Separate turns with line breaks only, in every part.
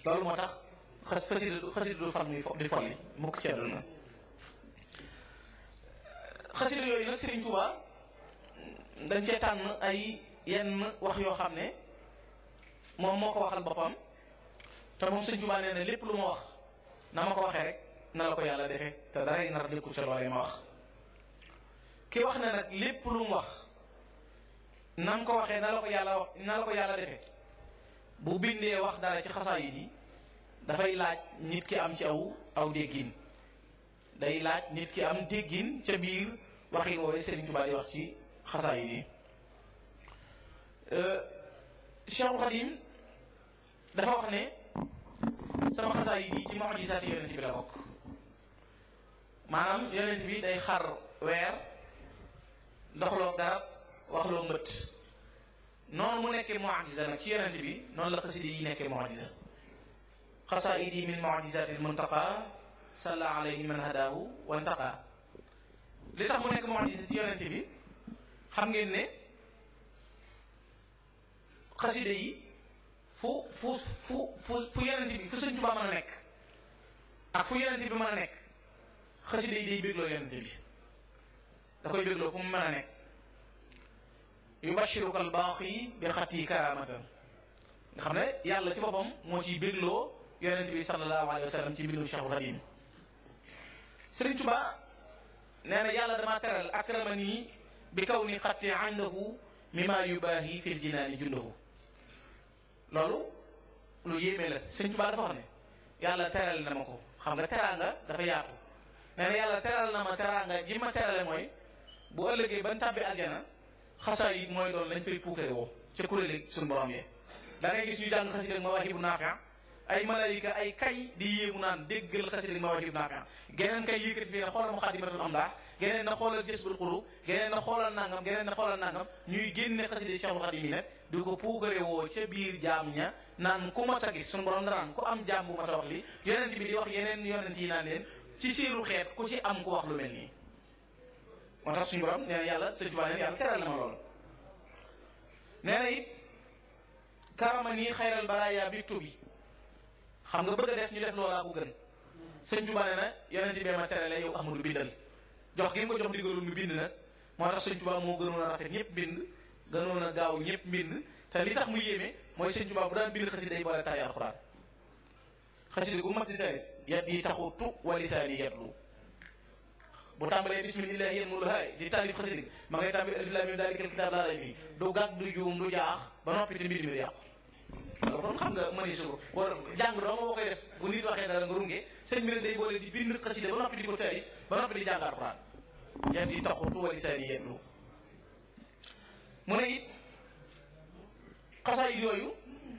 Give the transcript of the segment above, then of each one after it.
loolu moo tax xas xasida xasida du fan muy fo di folli mukk ci àdduna xasida yooyu nag Serigne Touba dañ cee tànn ay yenn wax yoo xam ne moom moo ko waxal boppam te moom Serigne Touba nee na lépp lu ma wax na ma ko waxee rek na la ko yàlla defee te dara yi nar nekkul ca loolee ma wax ki wax ne nag lépp lu mu wax nan ko waxee na la ko yàlla wax na la ko yàlla defee bu bindee wax dara ci xasaayid yi dafay laaj nit ki am ci aw aw déggin day laaj nit ki am déggin ca biir waxin woowee Serigne Touba di wax ci xasaayid yi Cheikhul Khadim dafa wax ne sama xasaayid yi ci mu'jizaati yonent bi la bokk maanaam yonent bi day xar weer doxloo garab waxloo mbët noonu mu nekkee mu'jiza nag ci yonent bi noonu la xasida yi nekkee mu'jiza xasaayid yi min mu'jizaati muntaqa salla alayhi man hadahu wantaqa li tax mu nekk mu'jiza ci yonent bi xam ngeen ne xasida yi fu fu fu fu fu yonent bi fu Sëñ Tuubaa mën a nekk ak fu yonent bi mën a nekk xasida yi day bégloo yonent bi da koy bégloo fu mu mën a nekk yubashiruka al-baaqi bi xatti karamatan nga xam ne yàlla ci boppam moo ciy bégloo yonent bi sallallahu alayhi wa sallam ci mbindu Cheikhul Khadim Sëriñ Tuubaa nee na yàlla damaa teral akramani bi kaw ni xatti indahu mimma yubaahi fil jinaani jundahu loolu lu yéeme la Sëriñ Tuubaa dafa wax ne yàlla teral na ma ko xam nga teraanga dafa yaatu nee na yàlla teral na ma teraanga ji ma terale mooy bu ëllëgee ban tàbbi aljana xasaa yi mooy doon lañ fay puukare woo ca kuréel suñu borom yi da ngay gis ñu jàng xasida ak Mawaahibu Naafi' ay malaayika ay kay di yéemu naan déggal xasida ak Mawaahibu Naafi' geneen kay yëkkati fii ne xoolal Muqaddimatul Amdah geneen na xoolal Jazbul Qulub geneen na xoolal nangam geneen na xoolal nangam ñuy génne xasida Cheikhul Khadim yi nag di ko puukare woo ca biir jaam ña naan ku mas a gis suñu borom danaan ku am jaam bu mas a wax li yonent bi di wax yeneen yonent yi naan leen ci seenu xeet ku ci am ku wax lu mel nii moo tax suñu borom nee na yàlla Sëñ Tuubaa nee na yàlla teral na ma lool nee na it karama nii xayral baraaya bi tubi xam nga bëgg a def ñu def loolaa ko gën Sëñ Tuubaa nee na yonent bi ma terale yow Ahmadu bindal jox gi mu ko jox ndigalul mu bind nag moo tax Sëñ Tuubaa moo gënoon a rafet ñëpp bind gënoon a gaaw ñëpp bind te li tax mu yéeme mooy Sëñ Tuubaa bu daan bind xasida day boole taay alxuraan xasida gu mat di tarif yat yi taxutu wa lisaani yatlu bu tàmbalee bismillah yéen mu haay di taalif xasida ma ngay tàmbali alif laam miim daalikal kitaab laa rayba fiihi du gàgg du juum du jaax ba noppi te mbir mi du yàqu loolu kon xam nga mëni suru war jàng doo nga boo koy def bu nit waxee dara nga runge sëñ bi ne day boole di bind xasida ba noppi di ko taalif ba noppi di jàng alxuraan yat yi taxutu wa lisaani yatlu mu ne it xasaayid yooyu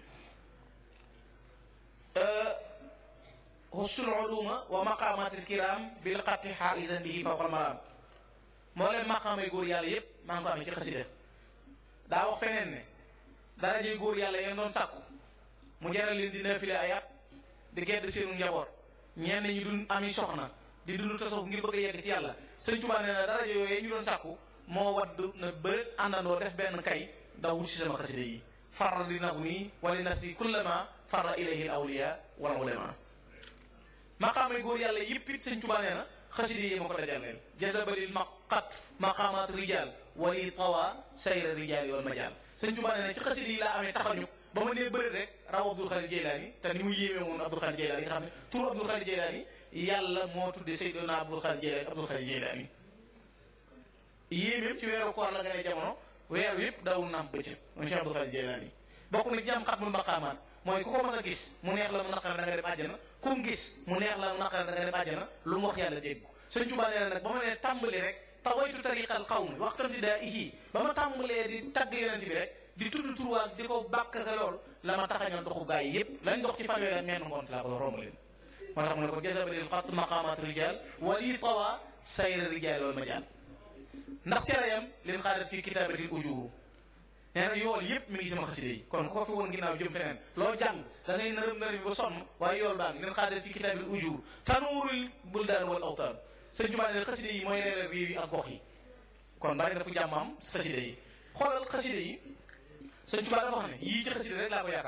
hussul uluma wa maqamatil kiram bil xatti xaaisan bihi fawqal maram moo leen maqaamay góor yàlla yépp maa ngi ko amee ci xasida daa wax feneen ne darajey góor yàlla yéen doon sàkku mu jaral leen di nafile ay at di gedd seenu njaboot ñenn ñu dun ami soxna di dund tasawuf ngir bëgg a yegg ci yàlla Sëñ Tuubaa nee na daraja yooyu ñu doon sàkku moo wadd na bërët àndandoo def benn kay daw wut si sama xasida yi farra di nax mi wali nasri kullama farra ilayhi al awliya wal ulama maqaamay góor yàlla yëpp it sëñ Tuubaa nee na xasida yi ma ko dajaleel jazabalil maqat maqaamaat rijal wali tawa sayra rijal wal majal sëñ Tuubaa nee na ci xasida yi laa amee taxañu ba ma nee bëri rek raw Abdul Xaadir Jeylaani te ni mu yéeme woon Abdul Xaadir Jeylaani nga xam ne tur Abdul Xaadir Jeylaani yàlla moo tudde Seydina Abdul Xaadir Jeylaani Abdul Xaadir Jeylaani yéemeem ci weeru koor la gane jamono weer yëpp dawul naam bëccëg mooy Cheikh Abdul Xaadir Jeylaani bokk na ci am xatmul maqaamaat mooy ku ko mas a gis mu neex la mu naqare da nga dem àjjana ku mu gis mu neex la mu naqare da nga dem àjjana lu mu wax yàlla dégg ko Sëñ Tuubaa nee na nag ba ma nee tàmbali rek tawaytu tariqal qawmi waxtamti daa ihi ba ma tàmbalee di tagg yonent bi rek di tudd turwaak di ko bàkk ka lool la ma taxañoon doxu gaa yi yëpp lañ dox ci fanweeri at menn ngoon laa ko romb leen moo tax mu ne ko jazabalil xat maqamat rijal wali tawa sayra rijal wal majal ndax cereyam leen xaadat fii kitaabatil ujuru nee na yool yëpp mi ngi sama xasida yi kon koo fi woon ginnaaw jëm feneen loo jàng da ngay nërëm nërëm bi ba sonn waaye yool baa ngi leen xaaral fi kitaabil ujur tanuurul buldaan wal awtaan sëñ Tuubaa ne xasida yi mooy leeral réew yi ak gox yi kon bari na fu jàmm am xasida yi xoolal xasida yi sëñ Tuubaa dafa wax ne yii ci xasida rek laa ko yaakaare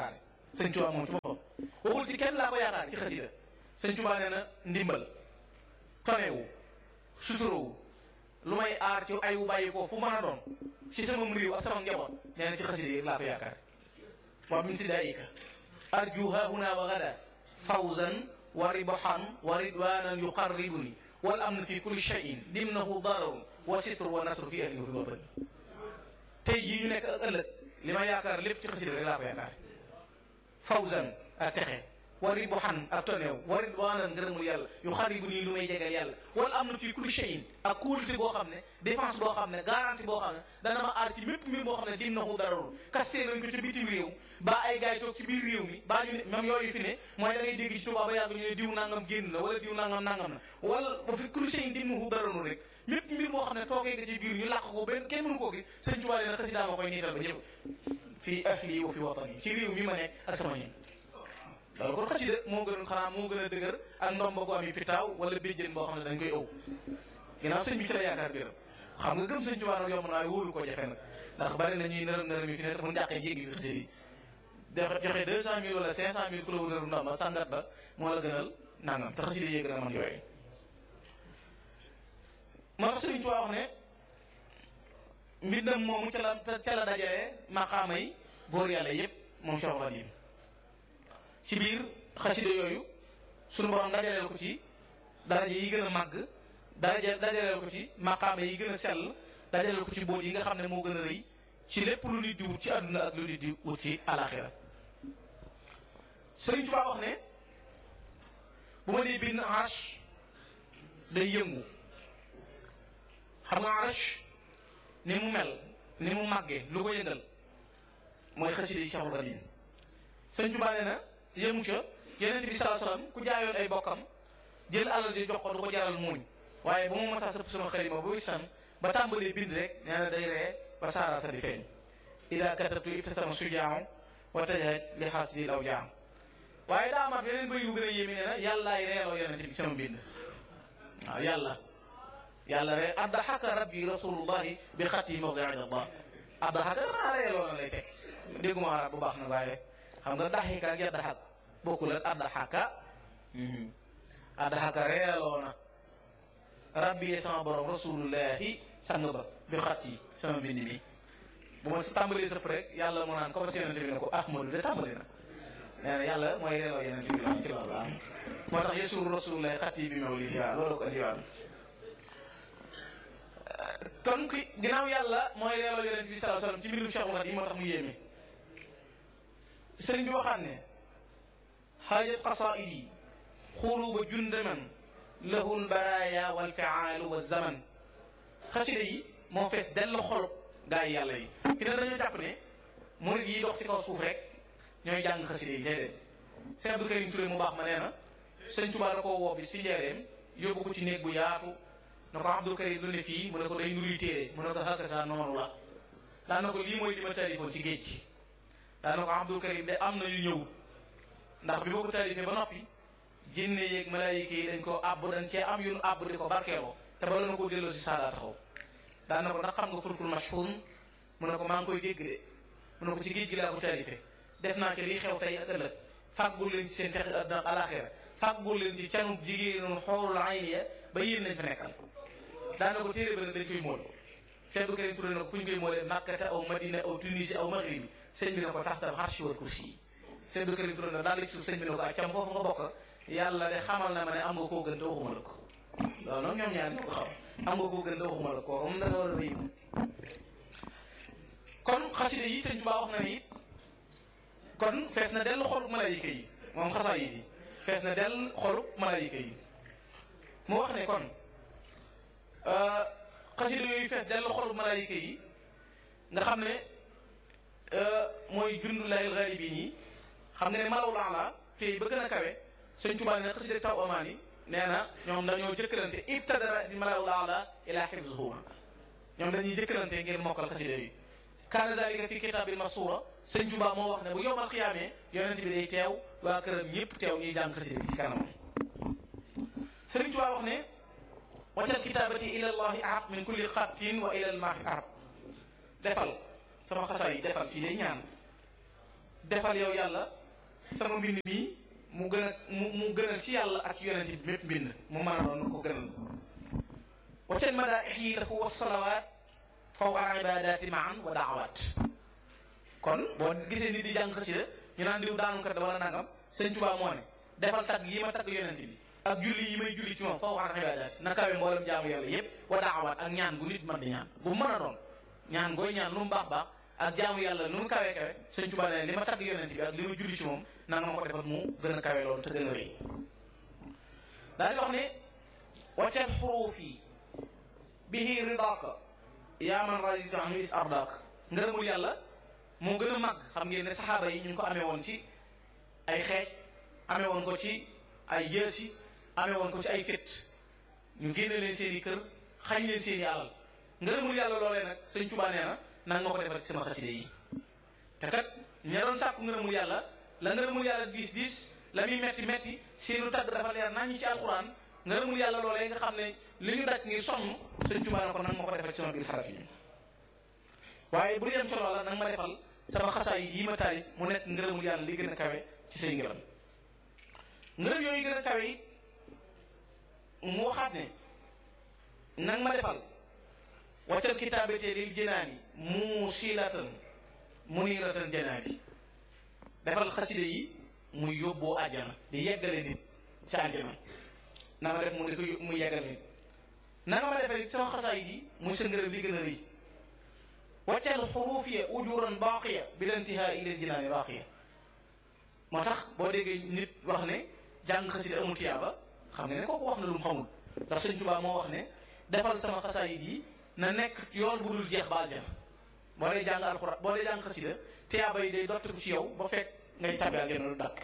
sëñ Tuubaa moom ci boppam waxul ci kenn laa ko yaakaar ci xasida sëñ Tuubaa nee na ndimbal tonewu suturowu lu may aar ci ayu bàyyi ko fu mën a doon ci sama réew ak sama njaboot nee na ci xasida yi laa ko yaakaar waa min tidaayika arju hahuna wa gada fawzan wa ribahan wa ridwanan yuqarribuni wal amn fi kulli shay'in dimnahu dararun wa sitr wa nasr fi ahli wa fi watani tey jii ñu nekk ak ëllëg li ma yaakaar lépp ci xasida rek laa ko yaakaar fawzan ak texe wa ribahan ak toneew wa ridwanan ngërëmul yàlla yuqarribuni lu may jegal yàlla wal amn fi kulli shay'in ak kóolute boo xam ne défense boo xam ne garantie boo xam ne dana ma aar ci mépp mbir boo xam ne dimnahu dararun kastee nañ ko ci bitim réew ba ay gars yi toog ci biir réew mi baa ñu ne même yooyu fi ne mooy da ngay dégg ci tubaab ba yàgg ñu ne diw nangam génn na wala diw nangam nangam na wala ba fi cruché yi dimnahu dararun rek mépp mbir moo xam ne toogee nga ci biir ñu làq ko benn kenn mënu koo gis sëñ Tuubaa leen xasida ma koy niital ba ñëpp fii ahli wa fi watani ci réew mi ma nekk ak sama ñoom loolu kon xasida moo gën xanaa moo gën a dëgër ak ndomba gu am yi pitaaw wala béjjën boo xam ne dañ koy ëw ginnaaw sëñ bi ci la yaakaar biram xam nga gëm sëñ Tuubaa nag yomb naa wóolu ko jafe nag ndax bari na ñuy nërëm nërëm yi fi ne te mun jàqee jéggi bi xasida yi joxe deux cent mille wala cinq cent mille ku la wëral ndomba sangat ba moo la gënal nangam te xasida yee gën a man yooyu moo tax sëñ Tuubaa wax ne mbindam moomu ca la ca la dajalee maqaama yi góor yàlla yépp moom Cheikh Khadim ci biir xasida yooyu sunu borom dajaleel ko ci daraja yi gën a màgg daraja dajaleel ko ci maqaama yi gën a sell dajaleel ko ci boot yi nga xam ne moo gën a rëy ci lépp lu nit di wut ci àdduna ak lu nit di wut ci alaxira Sëriñ Tuubaa wax ne bu ma dee bind arsh day yëngu xam nga arsh ni mu mel ni mu màggee lu ko yëngal mooy xasida yi Cheikhul Khadim Sëriñ Tuubaa nee na yëmu ca yonent bi sallallahu alayhi wasallam ku jaayoon ay bokkam jël alal di jox ko du ko jaral muuñ waaye bu ma masaa sëpp sama xarima ba wisan ba tàmbalee bind rek nee na day ree ba saara sa di feeñ ida katabtu ibtasama sujaaw wa tajahaj li xaasidi law jaam waaye daa amaat yeneen bëy yu gën a yéeme nee na yàllaay reeloo yonent bi sama bind waaw yàlla yàlla ree addaxaka rabbi rasulullahi bi xati mawdi allah addaxaka maa reeloo na lay teg dégguma arab bu baax na waaye xam nga daxika ak yaddaxak bokkul ak addaxaka addaxaka reeloo na rabbi sama borom rasulullahi sang ba bi xat yi sama mbind mi bu ma tàmbalee sëpp rek yàlla mu naan ko fas yonente bi ne ko ahmadu de tàmbali na nee na yàlla mooy reeloo yonente bi ci loolu am moo tax yesuru rasulullahi xat yi bi mew lii waaw loolu ko andiwaat kon ki ginnaaw yàlla mooy reeloo yonente bi sallallahu alayhi wasallam ci mbirum Cheikhul Khadim moo tax mu yéeme sëriñ bi waxaat ne xaajat qasaidi xuluba jundaman lahu lbaraya walfiaalu walzaman xasida yi moo fees dell xol gaa yi yàlla yi fi ne dañoo jàpp ne murid yi dox ci kaw suuf rek ñooy jàng xasida yi déedéet Sëñ Abdou Karim Touré mu baax ma nee na sëñ Tuubaa da koo woo bis fi njeereem yóbbu ko ci néeg bu yaatu na ko Abdou Karim lu ne fii mu ne ko day nuruy téere mu ne ko xakka sa noonu la daa na ko lii mooy li ma tarifoon ci géej gi daa na ko Abdou Karim de am na yu ñëwut ndax bi boo ko tarifee ba noppi jinne yeeg malaayika yi dañ ko àbb dañ cee am yu nu àbb di ko barkeeloo te bala na koo delloo si saadaa taxaw daa na ko ndax xam nga furkul mashhun mu ne ko maa ngi koy dégg de mu ne ko ci géej gi laa ko tarifee def naa ci lii xew tey ak ëllëg fàggul leen ci seen texe àdduna ak alaxira fàggul leen ci canub jigéenu xoolul ayniya ba yéen nañ fa nekkal daa na ko téere ba nag dañ koy mool Cheikh Abdou Karim Touré na ko fu ñu koy moolee Makkata aw Madina aw Tunisie aw Maghribi sëñ bi ne ko taxtal arshi wal kursi yi Cheikh Abdou Karim Touré na daal ci suuf sëñ bi ne ko ak cam foofu nga bokk yàlla de xamal na ma ne am nga koo gën te waxuma la ko loolu nag ñoom ñaar ñoo ko xam am nga koo gën te waxuma la ko comme da nga war a rëy kon xaside yi sëñ Tuubaa wax na ni kon fees na dell xolub malaayika yi moom xasaa yi fees na dell xolub malaayika yi mu wax ne kon xaside yooyu fees dell xolub malaayika yi nga xam ne mooy jundu layil gharibin yi xam nga ne malaw laa la pays ba gën a kawe sëñ Tuubaa ne xasida taw amaan yi nee na ñoom dañoo jëkkalante ibtadara si malaw laa la ila xifzuhuma ñoom dañuy jëkkalante ngir mokkal xasida yi kaana zalika fi kitaabil masuura sëñ Tuubaa moo wax ne bu yowmal xiyaamee yonent bi day teew waa këram ñëpp teew ñuy jàng xasida yi ci kanamam sëriñ Tuubaa wax ne waccal kitaabati ila llahi ahab min kulli xattin wa ila lmaahi ahab defal sama xasaa yi defal fii day ñaan defal yow yàlla sama mbind mii mu gën a mu mu gënal ci yàlla ak yonent bi mépp mbind mu mën a doon na ko gënal wacen madaaix yi dafa was salawaat faw al ibadaati maan wa daawaat kon boo gisee nit di jàng xasida ñu naan diw daanukat wala nangam sëñ Tuubaa moo ne defal tagg yi ma tagg yonent bi ak julli yi may julli ci moom faw al ibadaati na kawe mboolem jaamu yàlla yépp wa daawaat ak ñaan gu nit man di ñaan bu mën a doon ñaan gooy ñaan lu mu baax baax ak jaamu yàlla nu mu kawee kawe sëñ Tuubaa ne li ma tagg yonent bi ak li ma julli ci moom nanga ma ko defal mu gën a kawe loolu te gën a rëy daal di wax ne waccal xuruuf yi bihi ridaaka yaa man raditu anhu is ardaaka ngërëmul yàlla moo gën a màgg xam ngeen ne saxaaba yi ñu ngi ko amee woon ci ay xeej amee woon ko ci ay yësi amee woon ko ci ay fit ñu génne leen seen i kër xañ leen seen i alal ngërëmul yàlla loolee nag sëñ Tuubaa nee na nanga ma ko defal ci sama xaside yi te kat ña doon sàkku ngërëmul yàlla la ngërëmul yàlla diis diis la muy metti metti seenu tagg dafa leer naa ñu ci alxuraan ngërëmul yàlla loolee nga xam ne li ñu daj ngir sonn sëñ Tuubaa na ko nanga ma ko defal ci sama biir xaraf yi waaye bu yem ci loola nanga ma defal sama xasaay yi ma taalif mu nekk ngërëmul yàlla li gën a kawe ci say ngërëm ngërëm yooyu gën a kawe yi mu waxaat ne nanga ma defal waccal kitaabate lil jënaani mu silatan muniratan janaabi defal xaside yi muy yóbboo àjjana di yeggale nit ci àjjana na ma def mu di ko muy yeggale nit na nga ma defee sama xasaay yi muy sa ngërëm li gën a rëy waccal xuruuf ya ujuran baaqiya bi lantihaa ilal jinaani raaqiya moo tax boo déggee nit wax ne jàng xaside amul tiyaaba xam nga ne kooku wax na lu mu xamul ndax sëñ Tuubaa moo wax ne defal sama xasaay yi na nekk yoon bu dul jeex ba aljana boo dee jàng alxuraan boo dee jàng xasida tiyaaba yi day dottiku ci yow ba fekk ngay tàbbi aljana lu dàkk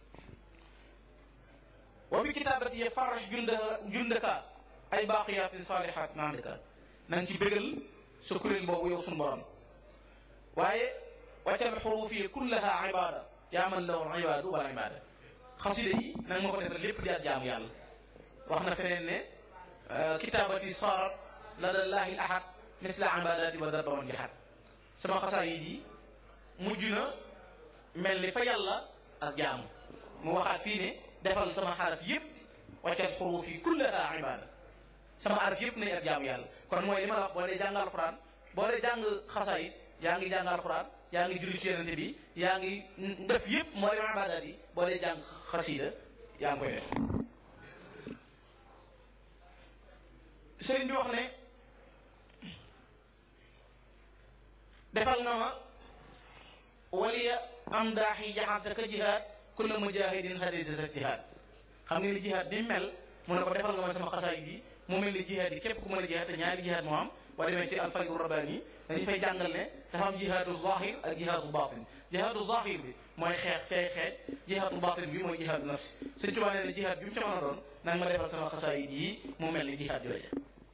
wa bi kitaabati ya farax jundaka jundaka ay baaqiyaati saalihaat nandika na nga ci bégal sa kuréel boobu yow suñu borom waaye waccal xuruuf yi kullaha ibada yaa man lahu ibadu wala ibada xasida yi na nga ma ko defal lépp di ak jaamu yàlla wax na feneen ne kitaabati sarat ladallaahi ahad misla ibadati wa darba wan jihad sama xasaayid yi mujj na mel ni fa yàlla ak jaamu mu waxaat fii ne defal sama xaraf yëpp waccal xuruuf yi kullaha ibada sama araf yëpp nañ ak jaamu yàlla kon mooy li ma la wax boo dee jàng alxuraan boo dee jàng xasaayid yaa ngi jàng alxuraan yaa ngi julli ci yonente bi yaa ngi def yëpp moo dem ibadat yi boo dee jàng xasida yaa ngi koy def sëriñ bi wax ne defal nga ma waliya am daax yi jaxante ka jihaad kulla mujahidin hadisa sa jihaad xam nga ni jihaad ni mel mu ne ko defal nga ma sama xasaay yi mu mel ni jihaad yi képp ku mën a jihaad te ñaari jihaad moo am boo demee ci alfaydu rabbaani dañu fay jàngal ne dafa am jihaadu zahir ak jihaadu batin jihaadu zahir bi mooy xeex ci ay xeex jihaadu batin bi mooy jihaadu nafs Sëñ Tuubaa nee na jihaad bi mu ca mën a doon nanga ma defal sama xasaay yi mu mel ni jihaad jooje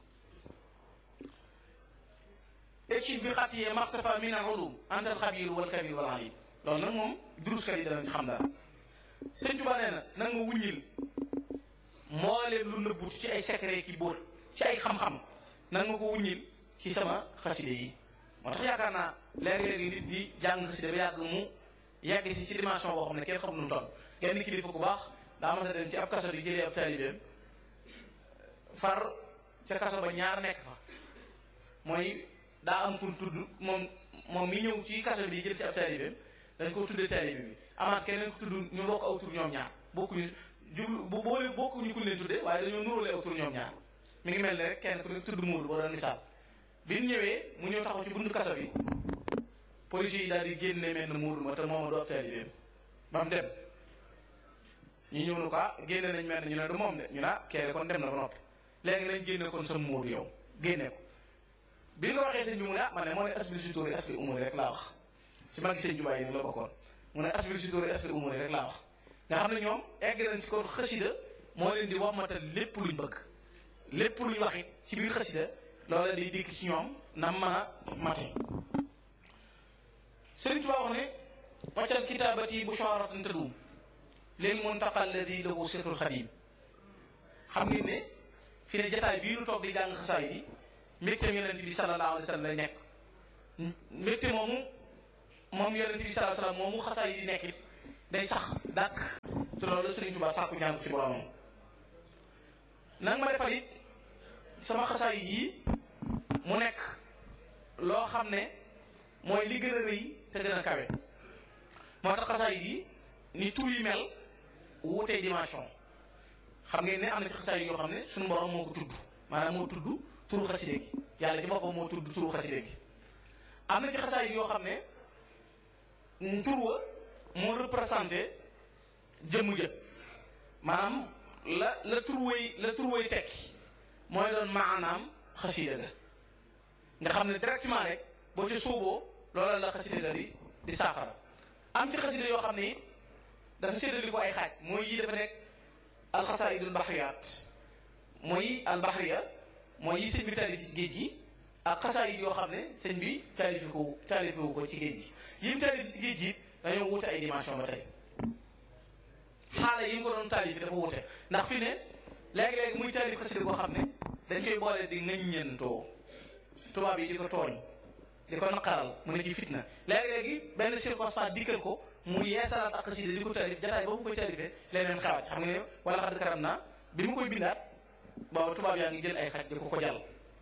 ekif bi xat yee maxtafa min al ulum antal xabiru wal kabir wal alim loolu nag moom duruskat yi danañ ci xam dara Sëñ Tuubaa nee na nanga ma wuññil mbooleem lu nëbbut ci ay secret ki bóot ci ay xam-xam nanga ma ko wuññil ci sama xaside yi moo tax yaakaar naa léegi-léegi nit di jàng xaside ba yàgg mu yàgg si ci dimension boo xam ne kenn xam nu mu toll genn kilifa ku baax daa mas a dem ci ab kaso di jëlee ab taalibeem far ca kaso ba ñaar nekk fa mooy daa am kun tudd moom moom mi ñëw ci kaso bi di jël si ab taalibeem dañ ko tuddee taalibe bi amaat keneen ku tudd ñu bokk aw tur ñoom ñaar bokkuñu jublu bu boole bokkuñu ku leen tuddee waaye dañoo nuróole aw tur ñoom ñaar mi ngi mel ne rek kenn ku ne tudd Moodu boo doon misaal bi ñu ñëwee mu ñëw taxaw ci buntu kaso bi police yi daal di génne mel ne Moodu ma te mooma du ab taalibeem ba mu dem ñu ñëw nu ko ah génne nañ mel ne ñu ne du moom de ñu ne ah kee kon dem na ba noppi léegi nañ génne kon sa Moodu yow génne ko bi nga waxee sëñ bi mu ne ah man ne moo ne asbil si tóori asbil umuri rek laa wax ci mag sëñ Jubaay yi la bokkoon mu ne asbil si tóori asbil umuri rek laa wax nga xam ne ñoom egg nañ ci kon xasida moo leen di wammatal lépp luñ bëgg lépp luñ wax it ci biir xasida loola day dikk ci ñoom na mën a mate Sëriñ Tuubaa wax ne waccal kitaabati busharatan tadum lil muntaqa alladi lahu sirrul xadim xam ngeen ne fi ne jataay bii nu toog di jàng xasaay yi mbégteem yonent bi sallallahu alayhi wa sallam lay nekk mbégte moomu moom yonent bi sallallahu alayhi wa sallam moomu xasaay yi di nekk it day sax dàkk te loolu la Sëriñ Tuubaa sàkku ñaan ko ci boromam nag ma defal it sama xasaay yi mu nekk loo xam ne mooy li gën a rëy te gën a kawe moo tax xasaay yi ni tur yi mel wuutee dimension xam ngeen ne am na ci xasaay yoo xam ne suñu borom moo ko tudd maanaam moo tudd turu xaside gi yàlla ci boppam moo tudd turu xaside gi am na ci xasaay yoo xam ne tur wa moo représenté jëmmu jë maanaam la la tur way la tur way tekki mooy doon maanaam xasida ga nga xam ne directement rek boo ci suuboo loola la xasida ga di di saafara am ci xasida yoo xam ne dafa séddali ko ay xaaj mooy yi dafa nekk alxasaidul baxriyaat mooy albaxriya mooy yi sëñ bi taalif géej gi ak xasaayid yoo xam ne sëñ bi taalifi ko taalifiwu ko ci géej gi yi mu taalif ci géej gi dañoo wute ay dimension ba tey xaala yi mu ko doon taalif dafa wute ndax fi ne léegi-léegi muy taalif xasida koo xam ne dañ koy boole di ŋëññentoo tubaab yi di ko tooñ di ko naqaral mu ne ci fitna léegi-léegi benn circonstance dikkal ko mu yeesalaat ak xasida di ko taalif jataay ba mu koy taalifee leneen xewaat xam nga ne wala xadd karam naa bi mu koy bindaat booba tubaab yaa ngi jël ay xaj di ko ko jàll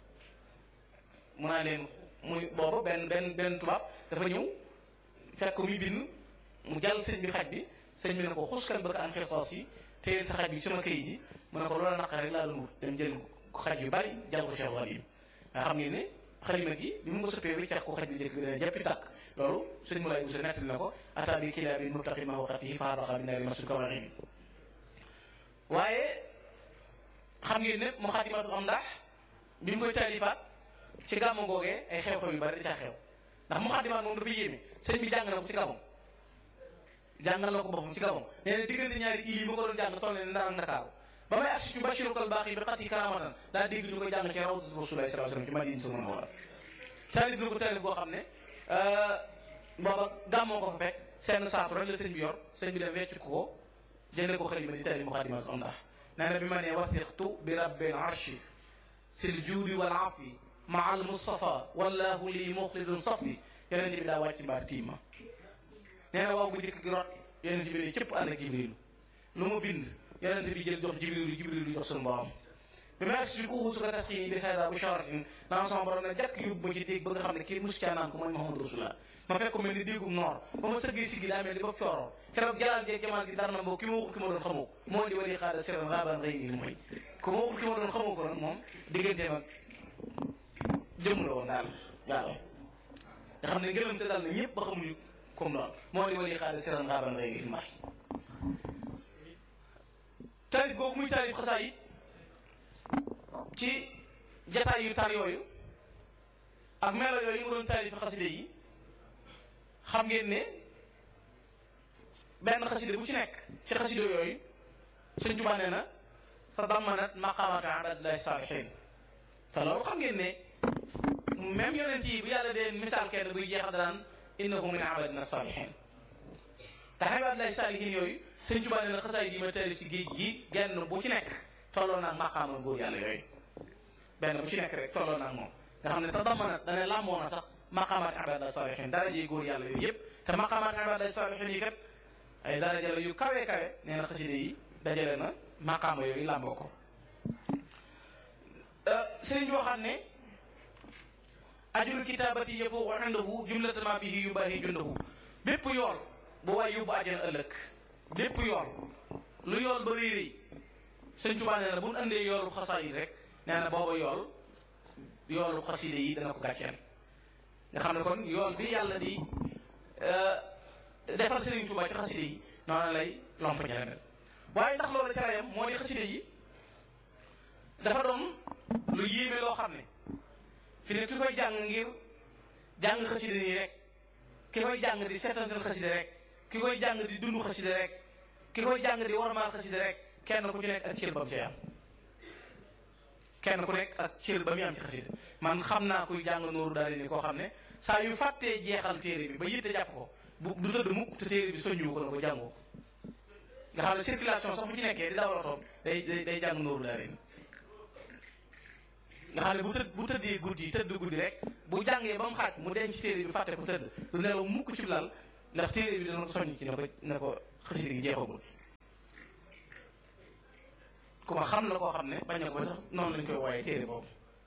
mu naa leen muy booba benn benn benn tubaab dafa ñëw fekk ko muy bind mu jàll sëñ bi xaj bi sëñ bi ne ko xuskan bëgg am xirtaas yi téyel sa xaj bi sama këyit yi mu ne ko loola naqar rek laa doon wut dem jël xaj yu bari jàll ko Cheikh Walim nga xam ngeen ne xalima gi bi mu ko sëppee bi cax ko xaj bi njëkk bi dana jàppi tàkk loolu sëñ Moulay Bousso nettali na ko ata bi kilaa bi mubtaqi ma waqatihi faaraqa bi naari masul kawaxin waaye xam ngeen ne mu xaatimatul am ndax bi mu koy taalifaat ci gàmmu googee ay xew-xew yu bari da caa xew ndax mu xaatimaat moom dafa yéeme sëñ bi jàng na ko ci gàmmu jàngal na ko boppam ci gàmmu nee na diggante ñaari il yi ma ko doon jàng toll ne ndar Ndakaaru ba may assi ci Bachirou Kal baax yi bi xat yi karamatan daa dégg ñu koy jàng ci rawatu Rasulullah sallallahu alayhi wasallam ci Madina sama mawla taalif na ko taalif boo xam ne booba gàmmoo ko fa fekk seen saatu rek la sëñ bi yor sëñ bi dem wecc ko jëndee ko xalima di taalif mu xaatimatul am ndax nee na bi ma nee wathiqtu bi rabbil arshi sil juudi wal afi maa al mustafa wallahu lii muxlidun safi yonent bi daa wàcc mbaar tiima nee na waaw bu njëkk gi rot yonent bi ne cëpp ànd ak jibrilu lu mu bind yonent bi jël jox jibrilu jibrilu jox suñu borom bi ma agsi ko xuusu ko tasxiini bi xeeda bu sharatin naan sama borom ne jàkk yóbbu ma ci dégg ba nga xam ne kii mus caa naan ko mooy Muhammadu Rasulullah ma fekk ko mel ni déggum noor ba ma sëggee si gi daa mel ni bopp cooroon keroog jalal jeeg jamal gi dara na mboo ki ma waxul ki ma doon xamoo ko moo di wali xaada siran raban rëy nii mooy ku ma waxul ki ma doon xamoo ko nag moom digganteem ak jëmm la woon daal waaw nga xam ne ngërëm te daal na ñëpp ba xamuñu comme doon moo di wali xaada siran raban rëy nii mooy taalif googu muy taalif xasaa yi ci jataay yu tar yooyu ak melo yooyu mu doon taalif xaside yi xam ngeen ne benn xaside bu ci nekk ci xaside yooyu Sëñ Tuubaa nee na fa dammanat maqaamata abadillahi saalihin te loolu xam ngeen ne même yonent yi bu yàlla dee misaal kenn buy jeexal daan innahu min abadina saalihin te abadillahi saalihin yooyu Sëñ Tuubaa nee na xasaay yi ma taalif ci géej gi genn bu ci nekk tolloo naag maqaama góor yàlla yooyu benn bu ci nekk rek tolloo naag moom nga xam ne te dammanat dana làmboo na sax maqaamaat ibadallahi saalihin daraje góor yàlla yooyu yëpp te maqaamaat ibadallahi saalihin yi kat ay daraja la yu kawe kawe nee na xaside yi dajale na maqaama yooyu làmboo ko sëriñ bi waxaat ne ajuru kitaabati yafuuqu indahu jumlatan ma bihi yubaahi jundahu bépp yool bu waay yóbbu àjjana ëllëg bépp yool lu yool ba rëy rëy sëñ Tuubaa nee na bu ñu andee yoolu xasaa yi rek nee na booba yool yoolu xaside yi dana ko gàcceel nga xam ne kon yool bi yàlla di defal Sëriñ Tuubaa ci xaside yi noonu lay lomp ñaareel waaye ndax loolu ca rayam moo di xaside yi dafa doon lu yéeme loo xam ne fi ne ki koy jàng ngir jàng xaside nii rek ki koy jàng di seetantal xaside rek ki koy jàng di dund xaside rek ki koy jàng di warmaal xaside rek kenn ku ci nekk ak cër ba mu cay am kenn ku nekk ak cër ba muy am ci xaside man xam naa kuy jàng nooru daal ni koo xam ne saa yu fàttee jeexal téere bi ba yitte jàpp ko bu du tëdd mukk te téere bi soññu ko na ko jàngoo nga xam ne circulation sax bu ci nekkee di dawal otoom day day day jàng nooru daal nga xam ne bu tëdd bu tëddee guddi tëdd guddi rek bu jàngee ba mu xaaj mu denc téere bi fàtte ko tëdd du nelaw mukk ci lal ndax téere bi dana ko soññ ci ne ko ne ko xasida gi jeexagul ku ma xam la koo xam ne bañ na ko sax noonu lañ koy wooyee téere boobu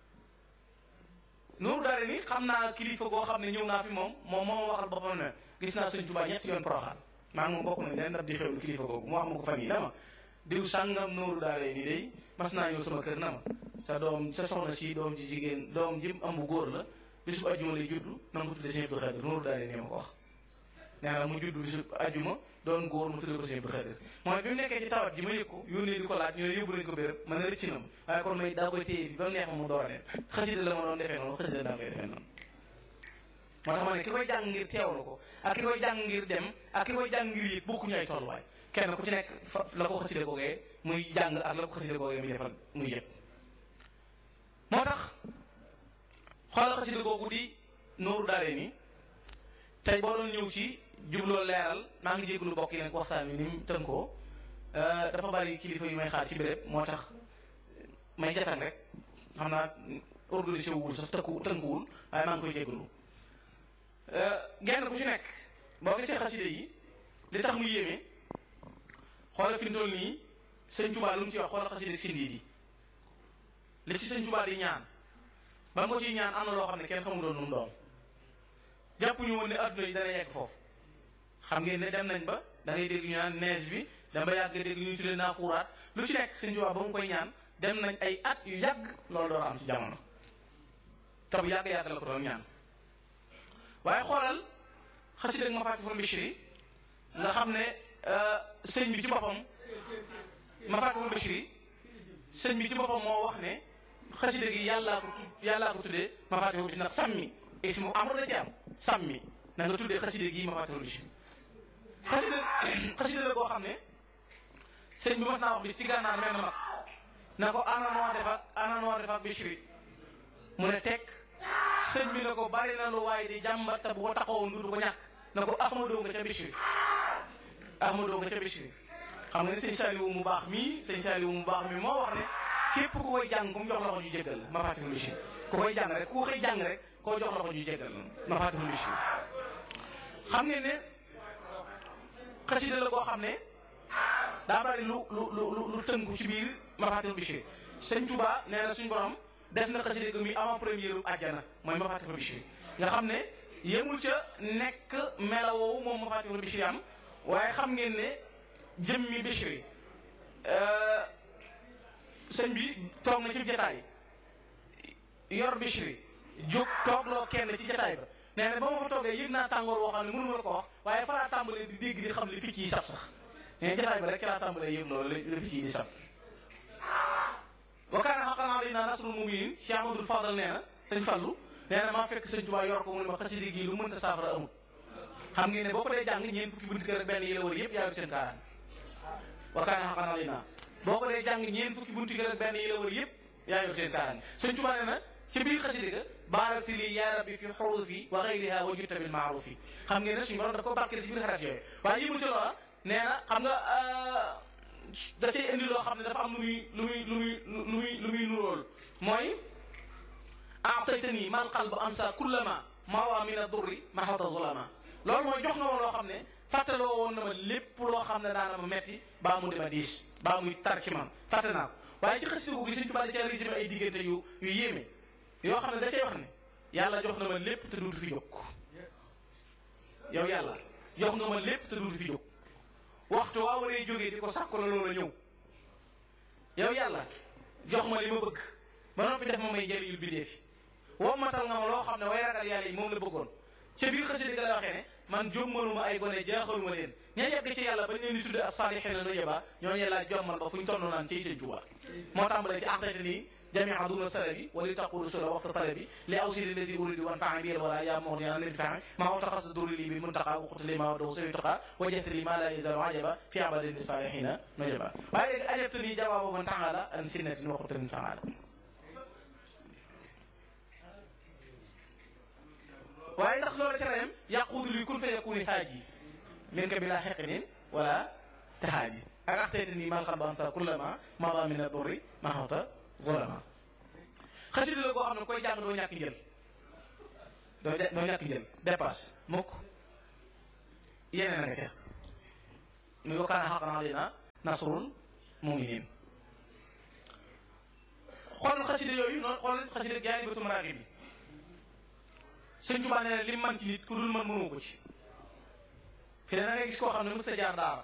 Nuuru Daara ni xam naa kilifa goo xam ne ñëw naa fi moom moom moo waxal boppam ne gis naa Sëñ Tuubaa ñetti yoon Poroxaan maa ngi moom bokk nañ den daf di xewlu kilifa googu mu wax ma ko fan yi dama diw sàngam Nuuru Daara ni day mas naa ñëw sama kër na ma sa doom sa soxna si doom ji jigéen doom ji am bu góor la bisu ajjuma lay juddu na nga ko tuddee Sëñ Abdou Khadir Nuuru Daara ni ma ko wax nee na mu juddu bisu ajjuma doon góor mu tuddee ko Sëñ Abdou Khadir mooy bi mu nekkee ci tawat ji ma yëg ko yónnee di ko laaj ñu ne yóbbu nañu ko béréb man a rëcc na ma waaye kon may daa koy téye bi ba mu neex ma mu door a dem xasida la ma doon defee noonu xasida daa koy defee noonu moo tax ma ne ki koy jàng ngir teewlu ko ak ki koy jàng ngir dem ak ki koy jàng ngir yëg bokkuñu ay tolluwaay kenn ku ci nekk fa la ko xasida googee muy jàng ak la ko xasida googee muy defal muy yëg moo tax xoolal xasida googu di Nuuru Daarayni tey boo doon ñëw ci jubloo leeral maa ngi jéglu bokk yi nag waxtaan wi ni mu tënkoo dafa bari kilifa yu may xaar ci béréb moo tax may jatan rek xam naa organisé wul sax tënku tënkuwul waaye maa ngi koy jéglu genn ku ci nekk boo gisee xaside yi li tax mu yéeme xoola fi mu toll nii sëñ Tuubaa lu mu ci wax xoola xaside sindiit yi li ci sëñ Tuubaa di ñaan ba nga ko ciy ñaan am na loo xam ne kenn xamu doon nu mu doon jàpp ñu woon ne adduna yi dana yegg foofu xam ngeen ne dem nañ ba da ngay dégg ñu naan neige bi dama ba yàgg dégg ñu tuddee naa xuuraat lu ci nekk sëñ Tuubaa ba mu koy ñaan dem nañ ay at yu yàgg loolu door am ci jamono te bu yàgg-yàgg la ko doon ñaan waaye xoolal xasida ak Mafatihul Bichri nga xam ne sëñ bi ci boppam Mafatihul Bichri sëñ bi ci boppam moo wax ne xasida gi yàllaa ko tudd yàllaa ko tuddee Mafatihul Bichri ndax sàmmi ismu amr la ci am sàmmi na nga tuddee xasida gi Mafatihul Bichri xasida xasida la koo xam ne sëñ bi mas naa wax bis ci gànnaar mel na mag na ko ana noo def ak ana noo def ak Bichri mu ne teg sëñ bi ne ko bari na lu waaye di jàmbat te bu ko taxawoon du ko ñàkk na ko ahmadoo nga ca Bichri ahmadoo nga ca Bichri xam nga ne sëñ Saliou mu baax mii sëñ Saliou mu baax mii moo wax ne képp ku koy jàng ku mu jox la ko ñu jéggal la Mafatihul Bichri ku koy jàng rek ku koy jàng rek koo jox la ko ñu jéggal la Mafatihul Bichri xam ngeen ne xasida la koo xam ne daa bari lu lu lu lu tënku ci biir Mafatihul Bichri sëñ Touba nee na suñu borom def na xasida gi muy avant première u àjjana mooy Mafatihul Bichri nga xam ne yemul ca nekk melawoowu moom Mafatihul Bichri am waaye xam ngeen ne jëmmi Bichri sëñ bi toog na ci jataay yor Bichri jóg toogloo kenn ci jataay ba nee na ba ma fa toogee yëg naa tàngoor woo xam ne mënu ma la ko wax waaye fa laa tàmbalee di dégg di xam li picc yi saf sax nee jataay ba rek ci laa tàmbalee yëg loolu la picc yi di saf wa kaana haqqan alaynaa nasrul mu'miniin Cheikh Amadou Fadal nee na sëñ Fallu nee na maa fekk sëñ Tuubaa yor ko mu ne ma xasida gi lu mënta saafara amul xam ngeen ne boo ko dee jàng ñeent fukki bunti kër ak benn yi la wër yëpp yaa yor seen kaaraan wa kaana haqqan alaynaa boo ko dee jàng ñeent fukki bunti kër ak benn yi la wër yëpp yaa yor seen kaaraan sëñ Tuubaa nee na ci biir xasida ga baarakti lii yaa rabbi fi xurufi wa xayriha wa jutta bil maarufi xam ngeen ne suñu borom daf ko barkeel ci biir xarat yooyu waaye yëmul ci loola nee na xam nga da cay indi loo xam ne dafa am lu muy lu muy lu muy lu muy lu muy nuróol mooy aataytani mal qalb ansa kullama mawa min adurri mahata zulama loolu mooy jox nga ma loo xam ne fàttaloo woon na ma lépp loo xam ne daana ma metti baa mu dima diis baa muy tar ci man fàtte naa ko waaye ci xasida gi Sëñ Tuubaa da cee résumé ay diggante yu yu yéeme yoo xam ne da cay wax ne yàlla jox na ma lépp te duutu fi jóg yow yàlla jox nga ma lépp te duutu fi jóg waxtu waa waree jógee di ko sàkku la loola ñëw yow yàlla jox ma li ma bëgg ba noppi def ma may njëriñul bindee fi woo matal nga ma loo xam ne way ragal yàlla yi moom la bëggoon ca biir xasida ga la waxee ne man jommaluma ay gone jaaxaluma leen ña yegg ci yàlla bañ leen di tudde as-saalihiina nujaba ñooñu yàlla jommal ba fu ñu tonn naan ciy seen Tuubaa moo tàmbalee ci aqdati nii jamia duna salabi wali taqulu sula waxtu talabi li awsili ladi uridu wan faa bi wala yaa mox yana leen faa ma aw taxas duri li bi muntaqa waxtu li ma wadahu sawi taqa wajahta li ma la yazalu ajaba fi abadin li salihina nujaba waaye léegi ajabta nii jawaabu man taala an sinnatin waxutanin faala waaye ndax loola ca rayam yaquudu li kun fa yakuni haaji min ka bila xeqinin wala tahaaji ak axtayta nii mal xalba ansa kullama mada min adurri ma xawta zulama xasida la koo xam ne koy jàng doo ñàkk njël doo doo ñàkk njël dépasse mukk yeneen a nga ca muy wa kaana haqqan alaynaa nasrul mu'miniin xoolal xasida yooyu noonu xoolal xasida Jaalibatu Maraaxib bi Sëñ Tuubaa nee na li man ci nit ku dul man mënoo ko ci fi ne da ngay gis koo xam ne mës ta jaar daara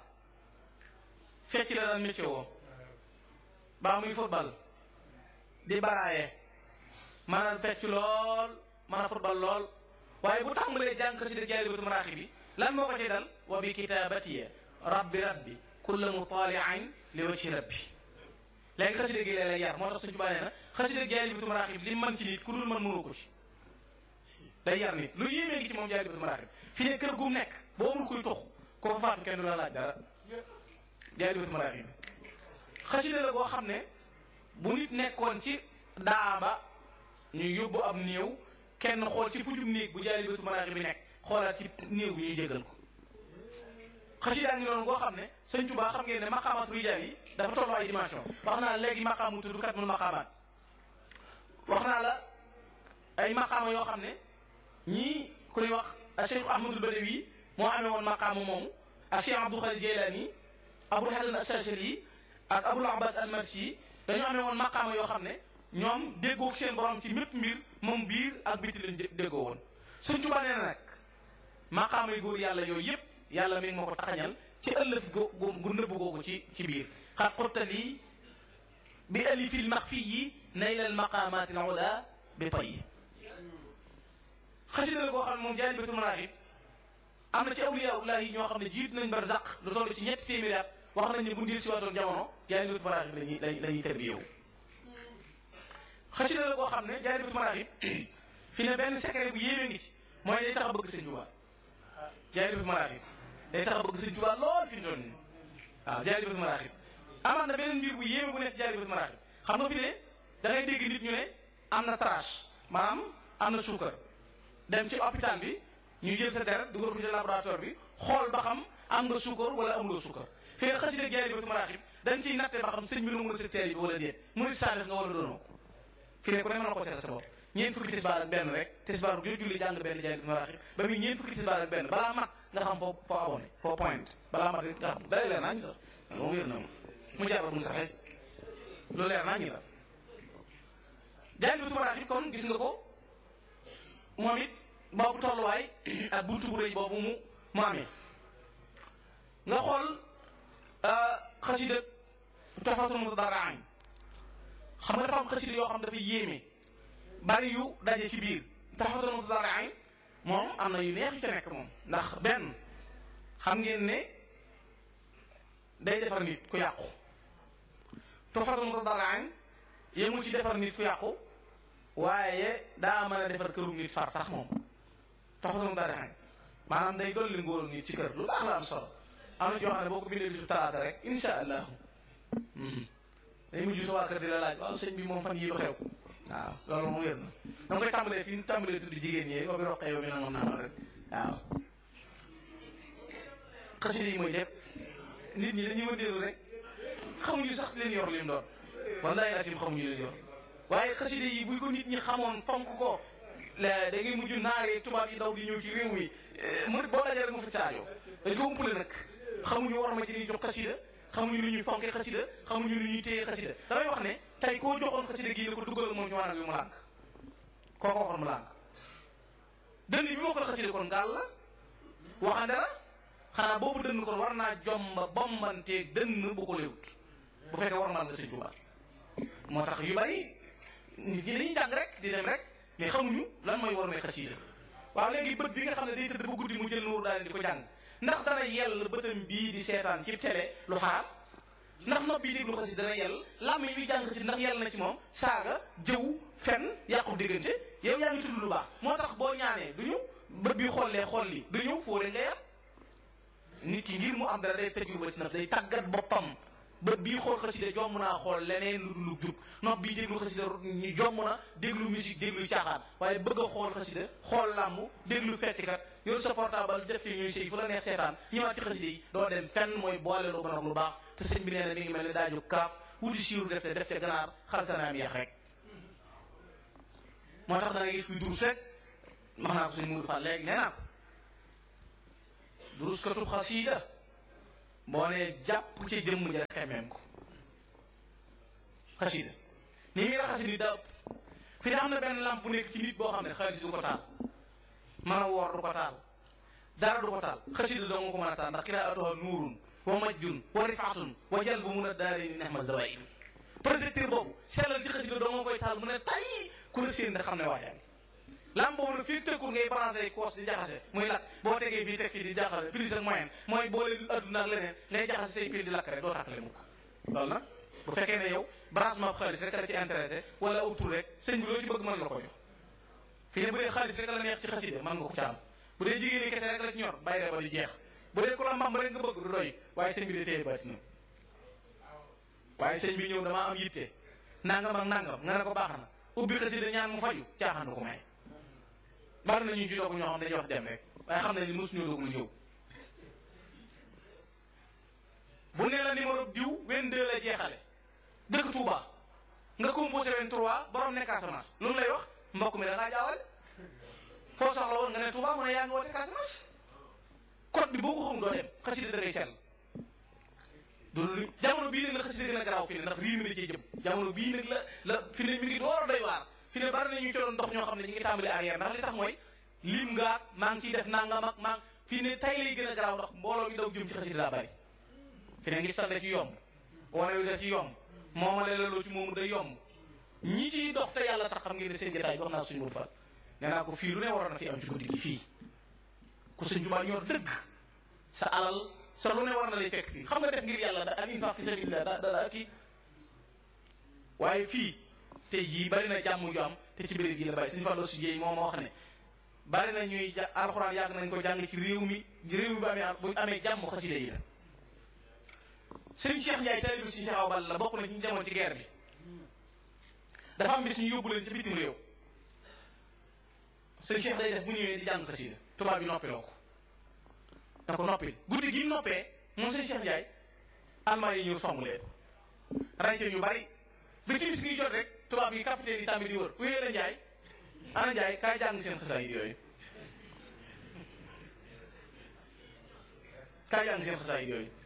fecc la daan métier woo baa muy football di baraaye mën a fecc lool mën a football lool waaye bu tàmbalee jàng xasida Jaalibatu Maraaxib bi lan moo ko ci dal wa bi kitaabatiya rabbi rabbi kulla mutaali'in li wajhi rabbi léegi xasida gi lay yar moo tax Sëñ Tuubaa nee na xasida Jaalibatu Maraaxib li man ci nit ku dul man mënoo ko ci day yar nit lu yéemee ngi ci moom Jaalibatu Maraaxib fi ne kër gu mu nekk boo amul kuy tux ko fa faatu kenn du la laaj dara Jaalibatu Maraaxib xasida la goo xam ne bu nit nekkoon ci daaba ñu yóbbu ab néew kenn xool ci pujum néeg bu Jaalibatu Maraaxib bi nekk xoolaat ci néew bi ñuy jégal ko xasida ngi noonu goo xam ne Sëñ Tuubaa xam ngeen ne maqaamaat rijaal yi dafa tolloo ay dimension wax naa la léegi maqaam mu tudd kat mul maqaamaat wax naa la ay maqaama yoo xam ne ñii ku ñuy wax Cheikh Ahmadul Badawi moo amee woon maqaama moomu ak Cheikh Abdul Xaadir Jeylaani Abul Hasan Asachali ak Abul Abbas Almarsi dañoo amee woon maqaama yoo xam ne ñoom déggoo seen borom ci mépp mbir moom biir ak biti lañ déggoo woon Sëñ Tuubaa nee na nag maqaama yu góor yàlla yooyu yëpp yàlla mi ngi ma ko taxañal ci ëllëf gu gu nëbb googu ci ci biir xat xurtali bi alifil maxfi yi naylal maqaamaati al ula bi tay xasida la koo xam ne moom Jaalibatu Maraaxib am na ci awliyaa yi ñoo xam ne jiit nañ barzaq lu toll ci ñetti téeméeri at wax nañ ne bu ndiir si waatoon jamono Jaalibatu Maraaxib lañuy lañuy terbiyewu xasida la koo xam ne Jaalibatu Maraaxib fi ne benn secret bu yéeme ngi ci mooy day tax a bëgg Sëñ Tuubaa Jaalibatu Maraaxib day tax a bëgg Sëñ Tuubaa lool fi ñu doon nii waaw Jaalibatu Maraaxib amaat na beneen mbir bu yéeme bu nekk Jaalibatu Maraaxib xam nga fi ne da ngay dégg nit ñu ne am na trache maanaam am na suukar dem ci hôpital bi ñu jël sa deret dugal ko ci laboratoire bi xool ba xam am nga suukar wala amuloo suukar fii nag xasida Jaalibatu Maraaxib dañ ciy natte ba xam sëñ bi nangu na sa teel bi wala déet mu sa def nga wala doonoo ko fii ne ku ne mën na ko seetal sa bopp ñeent fukki tisbaar ak benn rek tisbaar bu julli jàng benn Jaalibatu Maraaxib ba muy ñeent fukki tisbaar ak benn balaa mat nga xam foo foo abonné foo point balaa mat nga xam dalay leer naa ñu sax moom wér na moom mu jàppal mu saxee lu leer naa ñu la Jaalibatu Maraaxib kon gis nga ko moom it boobu tolluwaay ak buntu bu rëy boobu mu mu amee nga xool xasida Tuhfatul Mutadarri'in xam nga dafa am xasida yoo xam dafa yéeme bari yu daje ci biir Tuhfatul Mutadarri'in moom am na yu neex yu ca nekk moom ndax benn xam ngeen ne day defar nit ku yàqu Tuhfatul Mutadarri'in yemul ci defar nit ku yàqu waaye daa mën a defar këru nit far sax moom Tuhfatul Mutadarri'in maanaam day dolli ngóoram nit ci kër lu baax la am solo am na joo xam ne boo ko bindee bisu talaata rek insha allahu day mujj sa waa kër di la laaj waaw sëñ bi moom fan yii lu xew waaw loolu moom wér na dama koy tàmbalee fi ñu tàmbalee tudd jigéen ñi boobu roqee ba mi nangam naa rek waaw xasida yi mooy lépp nit ñi dañuy wëndeelu rek xamuñu sax leen yor lim doon wallahi asim xamuñu leen yor waaye xasida yi bu ko nit ñi xamoon fonk ko da ngay mujj naaree tubaab yi daw di ñëw ci réew mi mu boo dajee rek mu fi saajo dañ ko umpale nag xamuñu war ma ji ñuy jox xasida xamuñu lu ñuy fonke xasida xamuñu lu ñuy téye xasida damay wax ne tey koo joxoon xasida gii ne ko duggal moom ci wanag bi mu lànk koo ko waxoon mu lànk dënn bi moo ko la xasida kon gaal la waxande la xanaa boobu dënn kon war naa jomba bombanteeg dënn bu ko léewut bu fekkee war mal nga sëñ Tuubaa moo tax yu bari nit ñi dañuy jàng rek di dem rek mais xamuñu lan mooy war may xasida waaw léegi bët bi nga xam ne day tëdd ba guddi mu jël nuuru daal di ko jàng ndax dana yell bëtam bii di seetaan ci télé lu xaar ndax nopp bi déglu xasida dana yell làmmiñ bi jàng xasida ndax yell na ci moom saaga jëw fen yàqu diggante yow yaa ngi tudd lu baax moo tax boo ñaanee du ñu bët bi xollee xool li du ñu fóore nga yar nit ki ngir mu am dara day tëju ba ci naf day tàggat boppam bët bii xool xasida jomm naa xool leneen lu dul jub nopp bii déglu xasida jomm na déglu musique déglu caaxaan waaye bëgg a xool xasida xool làmb déglu feccikat yor sa portable def ci ñuy sëy fu la neex seetaan ñëwaat ci xasida yi doo dem fenn mooy boole lu bon ak lu baax te sëñ bi nee na mi ngi mel ne daaju kaaf wuti siiru def te def ca ganaar xalsanaam yeex rek moo tax da ngay gis kuy durus rek wax naa ko suñu muur fan léegi nee naa ko durus katub xasida boo nee jàpp ci jëmm ja xemeem ko xasida ni muy raxasi nit daa ëpp fi da am na benn lamp bu nekk ci nit boo xam ne xaalis du ko taal mën a woor du ko taal dara du ko taal xasida doo nga ko mën a taal ndax qiraatuha nuurun wa majjun wa rifaatun wa jal bu mun a daari ni nexma zawaid projecteur boobu sellal ci xasida doo nga koy taal mu ne tay ku la séen da xam ne waajaa ngi lamp boobu nag fii tëkkul ngay branché koos di jaxase muy lakk boo tegee fii teg fii di jaxase prise ak moyen mooy boole adduna ak leneen ngay jaxase say pile di lakk rek doo tàkkale mukk loolu nag bu fekkee ne yow branchement xaalis rek la ci intéressé wala autour rek sëñ bi loo ci bëgg mën la ko jox fii ne bu dee xaalis rek la neex ci xasida mën nga ko caam bu dee jigéen ñi kese rek la ci ñor bàyyi rek ba du jeex bu dee ku la mbam rek nga bëgg du doy waaye sëñ bi de téye baati na waaye sëñ bi ñëw damaa am yitte nangam ak nangam nga ne ko baax na ubbi xasida ñaan mu faju caaxaan ko may bari na ñu ci doog ñoo xam dañuy wax dem rek waaye xam nañ ni mosuñu doog lu ñëw bu ne la numéro diw 22 la jeexale dëkk Touba nga composé 23 borom ne Casamance lu mu lay wax mbokk mi da ngaa jaawale foo soxla woon nga ne Touba mu ne yaa ngi woote Casamance code bi boo ko xam doo dem xasida da ngay sell loolu jamono bii nag la xasida gën a garaaw fi ne ndax riir mi da cee jëm jamono bii nag la la fi ne mi ngi door a doy waar fi ne bari na ñu ci doon dox ñoo xam ne ñu ngi tàmbali arrière ndax li tax mooy lim ngaak maa ngi ciy def nangam ak maa fi ne tay lay gën a garaaw ndax mbooloo mi daw jëm ci xasida daa bari fi ne ngi sande ci yomb wane wi da ci yomb moomale la loo ci moomu day yomb ñi ciy dox te yàlla tax xam ngeen ne seen jotaay wax naa suñu mur fat nee naa ko fii lu ne waroon na fi am ci guddi gi fii ku sëñ Tuubaa ñor dëgg sa alal sa lu ne war na lay fekk fii xam nga def ngir yàlla da ak infaq fi sabilillah da da da kii waaye fii tey jii bari na jàmm ju am te ci béréb yi la bàyyi suñu fàlloo si jéey moo ma wax ne bari na ñuy ja alxuraan yàgg nañ ko jàng ci réew mi réew mi bu amee bu amee jàmm xasida yi la sëñ Cheikh Ndiaye taalibu si Cheikh Awa Balla la bokk na ñu demoon ci guerre bi dafa am bis ñu yóbbu leen ci bitim réew sëñ Cheikh day def bu ñëwee di jàng xasida tubaab bi noppiloo ko na ko noppil guddi gi mu noppee moom sëñ Cheikh Ndiaye almaa yi ñëw song leen ràñce ñu bari ba timis gi jot rek tubaab yi capitaine yi tamit di wër wéyee la Ndiaye ana Ndiaye kaay jàng seen xasaay yi yooyu kaay jàng seen xasaay yi yooyu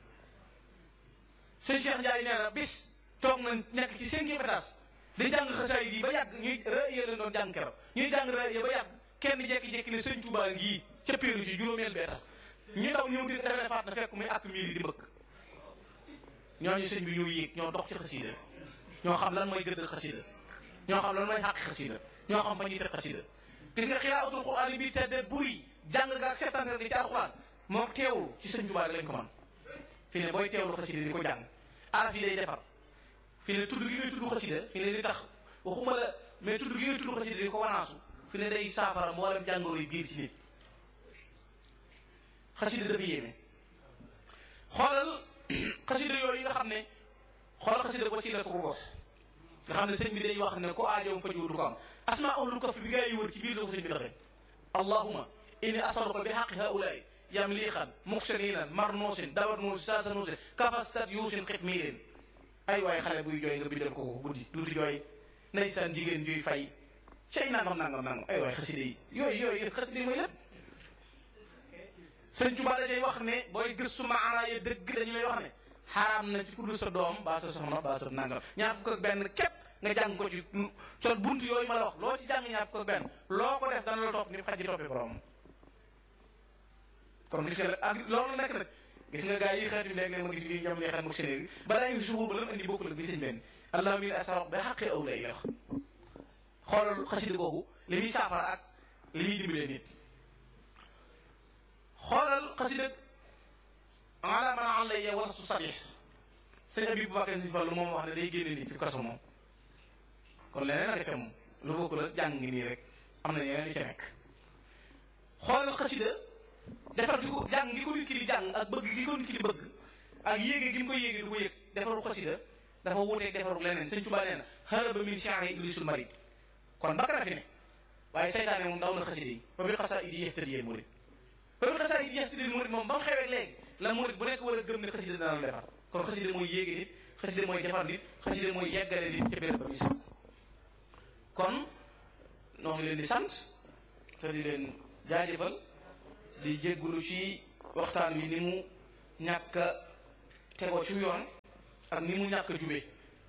sëñ Cheikh Ndiaye nee na bis toog na nekk ci cinquième étage di jàng xasaay yi ba yàgg ñuy rëyee leen doon jàng keroog ñuy jàng rëyee ba yàgg kenn jekki-jekki ne sëñ Touba ngii ca péeru ci juróomeel bi étage ñu daw ñëw di defe faat na fekk muy ak miir yi di mbëkk ñooñu sëñ bi ñoo yéeg ñoo dox ci xasida ñoo xam lan mooy gëdd xasida ñoo xam lan mooy xàq xasida ñoo xam fa ñuy teg xasida gis nga xiraatul xuraan bi tedde buri jàng nga ak seetaan gi ci alxuraan moo teewul ci sëñ Touba lañ ko man fi ne booy teewlu xasida di ko jàng araf yi day defar fi ne tudd gi ngay tudd xasida fi ne di tax waxuma la mais tudd gi ngay tudd xasida di ko wanaasu fi ne day saafara mboolem jàngoro yi biir ci nit xasida dafa yéeme xoolal xasida yooyu nga xam ne xoolal xasida wasilatu ruux nga xam ne sëñ bi day wax ne ko aajoom faju du ko am asmaa ul kaf bi gaa yi wër ci biir la ko sëñ bi doxee allahuma inni asaluka bi xaqi haulaay yamliixan muxsininan marnuusin dabar nuusin saasa nuusin kafastat yuusin xitmiirin ay waaye xale buy jooy nga bindal ko ko guddi duuti jooy ndeysaan jigéen juy fay cay nangam nangam nangam ay waaye xasida yi yooyu yooyu xasida yi mooy lépp sëñ Tuba dañuy wax ne booy gëstu maanaa ya dëgg dañu lay wax ne xaraam na ci ku dul sa doom baa sa soxna baa sa nangam ñaar fukk ak benn képp nga jàng ko ci sol buntu yooyu ma la wax loo ci jàng ñaar fukk ak benn loo ko def dana la topp ni xaj ji toppee borom kon gis nga ak loolu nekk nag gis nga gars yi xeet bi léeg-léeg ma gis bi ñoom lay xeet mu sénéri ba daa ngi suur ba lan andi bokkul ak bi sëñ benn allah min asarok ba xaqee aw lay wax xoolal xasida googu li muy saafara ak li muy dimbalee nit xoolal xasida ala man an lay wala su sadix sëñ abi bu bakkee suñu fallu moom wax ne day génne nit ci kaso moom kon leneen a ca moom lu bokk la jàng ngi nii rek am na yeneen yu ca nekk xoolal xasida defar gi ko jàng gi ko nit ki di jàng ak bëgg gi ko nit ki di bëgg ak yéege gi mu ko yéege du ko yëg defaru xasida dafa wuteeg defaru leneen sëñ Tuubaa nee na haraba min shaari iblisul marid kon bakara fi ne waaye seytaane moom daw na xasida yi fa bil xasaa idi yehtadiyee murid ba bi xasaa yi yehtadiyee murid moom ba mu xewee léegi la murid bu nekk war a gëm ne xasida dana la defar kon xasida mooy yéege nit xasida mooy defar nit xasida mooy yeggale nit ca béréb ba muy sàkku kon noo ngi leen di sant te di leen jaajëfal di jéggulu ci waxtaan wi ni mu ñàkk a tegoo ci yoon ak ni mu ñàkk a jubee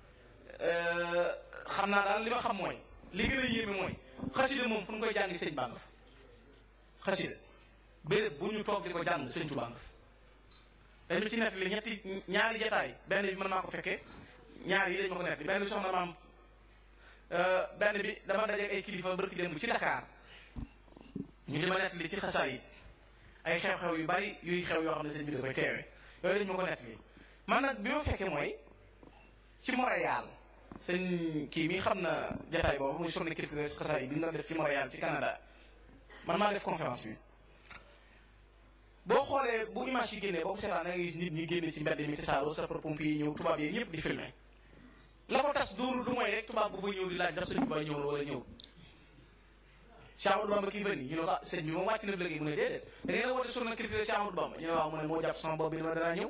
xam naa daal li ma xam mooy li gën a yéeme mooy xasida moom fu ñu koy jàngi sëñ baa nga fa xasida béréb bu ñu toog di ko jàng sëñ Tuubaa nga fa dañu ci nettali ñetti ñaari jataay benn bi man maa ko fekkee ñaar yi dañ ma ko nettali benn bi soxna maam benn bi dama daje ay kilifa barki démb ci Dakar ñu di ma nettali ci xasaar yi ay xew-xew yu bari yuy xew yoo xam ne sëñ bi da koy teewe yooyu dañ ma ko nettali man nag bi ma fekkee mooy ci Montréal sëñ kii mi xam na jataay boobu muy journée culturelle xasaar yi bi ñu doon def ci Montréal ci Canada man maa def conférence bi boo xoolee bu image yi génnee boobu seetaan da nga gis nit ñi génne ci mbedd mi tasaaroo sapeur pompier yi ñëw tubaab yi ñëpp di filmer la ko tas dóoru du mooy rek tubaab bu fa ñëw di laaj ndax sëñ Tuubaa ñëw na wala ñëw Cheikh Amadou Bamba kii fa nii ñu ne ko ah sëñ bi moom wàcc na léegi mu ne déedéet da ngeen a woote journée culturelle Cheikh Amadou Bamba ñu ne waaw mu ne moo jàpp sama bopp bi ni ma danaa ñëw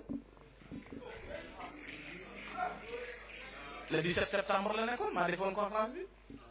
le 17 septembre la nekkoon maa defoon conférence bi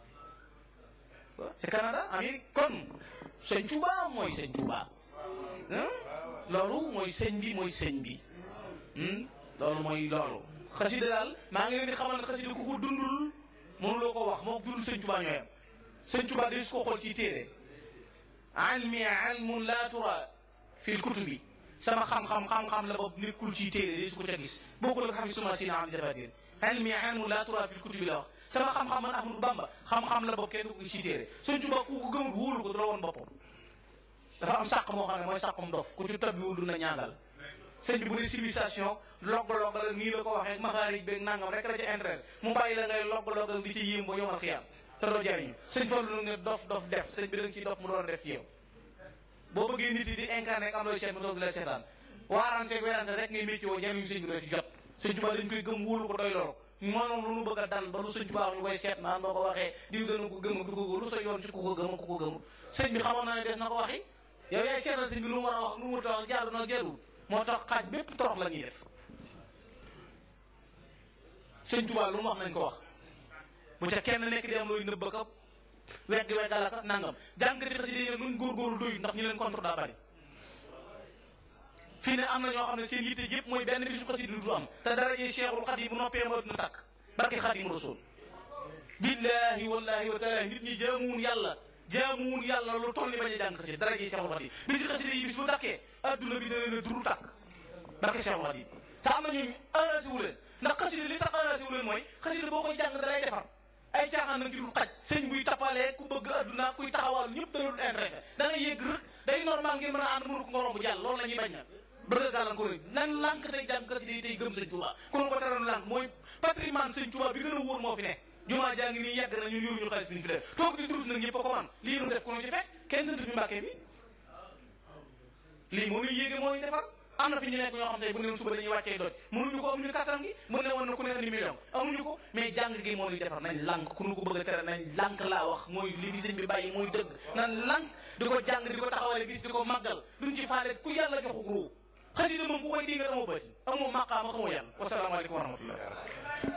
ci Canada Amérique kon sëñ Tuubaa mooy sëñ Tuubaa loolu mooy sëñ bi mooy sëñ bi loolu mooy loolu xasida daal maa ngi leen di xamal ne xasida ku ko dundul mënuloo ko wax moo dund sëñ Tuubaa ñooyam sëñ Tuubaa day su ko xool ci téere almi almun la tura fil kutubi sama xam-xam xam-xam la bopp nekkul ci téere day su ko ca gis bokkul ak xam si suma sina am jafatir almi almun la tura fil kutubi la wax sama xam-xam man Ahmadu Bamba xam-xam la bopp kenn du ko ci téere sëñ Tuubaa ku ko gëmul wóolu ko du la woon boppam dafa am sàq moo xam ne mooy sàqum dof ku ci tabbiwul du na ñaangal sëñ bi bu ne civilisation logg-loggal nii la ko waxee maxaarij beeg nangam rek la ca intérêt mu bàyyi la ngay logg-loggal di ci yéem ba yomal xiyam te doo jariñu sëñ Fallu ne dof dof def sëñ bi da nga ciy dof mu doon def ci yow boo bëggee nit yi di incarné am looy seet mu doog di la seetaan waarante werante rek ngay métti woo jariñu sëñ bi doo ci jot sëñ Tuubaa dañ koy gëm wóolu ko doy loro moom lu nu bëgg a dal ba lu sëñ Tuubaa ñu koy seet naan boo ko waxee diw dana ko gëm du ko lu sa yoon ci ku ko gëm ku ko gëmul sëñ bi xamoon na ne des na ko waxi yow yaay seetal sëñ bi lu mu war a wax lu mu war a wax jaadu na jaadu moo tax xaaj bépp torox la ñuy def sëñ Tuubaa lu mu wax nañ ko wax bu ca kenn nekk di am looy nëbb ka wegg weggal ka nangam jàngati xasida yi luñ góorgóorlu doyut ndax ñu leen contre daa bari fii ne am na ñoo xam ne seen yitte yëpp mooy benn bisu xasida du am te dara jee Cheikhul Xadim bu noppee ma dina takk barke Xadim Rasul billahi wallahi wa taala nit ñi jaamuwun yàlla jaamuwun yàlla lu toll ni bañ a jàng xasida dara jee Cheikhul Xadim bisi xasida yi bis bu takkee adduna bi dana ne duru takk barke Cheikhul Xadim te am na ñooñu arrangé wu leen ndax xasida li tax arrangé wu leen mooy xasida boo koy jàng dalay defar ay caaxaan nag ci dul xaj sëñ buy tappalee ku bëgg adduna kuy taxawal ñëpp dana dul intéressé da ngay yegg rek day normal ngeen mën a ànd mënu ko nga romb jàll loolu la ñuy bañ na bëgg a gàllankoor yi nan lànk tey jàng xasida yi tey gëm sëñ Tuubaa ku nu ko teroon lànk mooy patrimoine sëñ Tuubaa bi gën a wóor moo fi ne jumaa jaa ngi nii yàgg na ñun yoruñu xaalis bi ñu fi def toog di durus nag ñëpp a ko man lii nu def ku nu ci fekk kenn sant fi mbàkkee bi lii moo ñuy yéege moo ñuy defar am na fi ñu nekk ñoo xam te bu ne suba dañuy wàccee doj mënuñu ko amuñu kattan gi mën ne woon na ku ne andi million amuñu ko mais jàng gi moo ñuy defar nañ lànk ku nu ko bëgg a tere nañ lànk laa wax mooy li fi sëñ bi bàyyi mooy dëgg nan lànk di ko jàng di ko taxawale bis di ko màggal duñ ci faale ku yàlla joxu ruu xasida moom ku koy di nga amoo bëti amoo maqaama xamoo yàlla wasalaamaaleykum wa rahmatullah